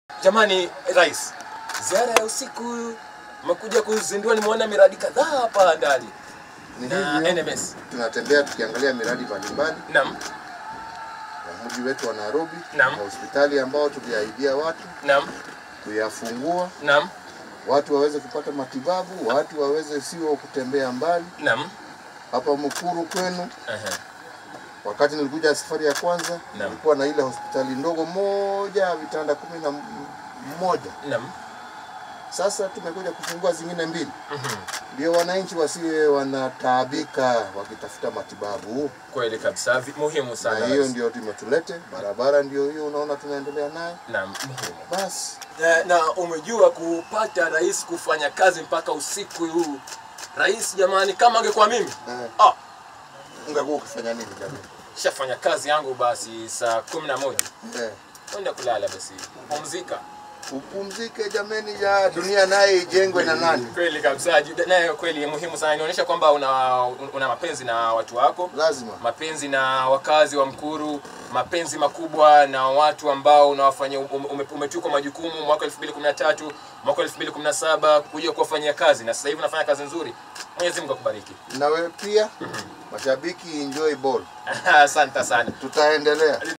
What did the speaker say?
Jamani Rais, ziara ya usiku umekuja kuzindua, nimeona miradi kadhaa hapa ndani Ni na hivyo NMS. tunatembea tukiangalia miradi mbalimbali Naam, ya mji wetu wa Nairobi Naam. na hospitali ambao tuliahidia watu naam, kuyafungua, naam, watu waweze kupata matibabu, watu waweze sio kutembea mbali. naam. Hapa Mukuru kwenu, Aha. wakati nilikuja safari ya kwanza, Naam. nilikuwa na ile hospitali ndogo moja vitanda kumi na m- mmoja. Naam. Sasa tumekuja kufungua zingine mbili, Mhm. ndio wananchi wasiwe wanataabika wakitafuta matibabu. Kweli kabisa, vi- muhimu sana na hiyo Rais. ndio tumetulete. Barabara ndio hiyo unaona tunaendelea nayo. Naam, muhimu. Basi Na, na umejua kupata rais kufanya kazi mpaka usiku huu. Rais jamani, kama angekuwa mimi eh, ah, ungekuwa ukifanya nini jamii? shafanya kazi yangu basi saa kumi na moja Eh, kwenda kulala basi pumzika. upumzike jameni, ya dunia naye ijengwe na nani? Kweli kabisa, ju- nayo kweli muhimu sana, inaonyesha kwamba una, una mapenzi na watu wako Lazima mapenzi na wakazi wa Mkuru, mapenzi makubwa na watu ambao unawafanyia ume- ume- umetukwa majukumu mwaka 2013 mwaka 2017 kuja kuwafanyia kazi, na sasa hivi unafanya kazi nzuri. Mwenyezi Mungu akubariki. na wewe pia, mashabiki enjoy ball, Asante sana. tutaendelea.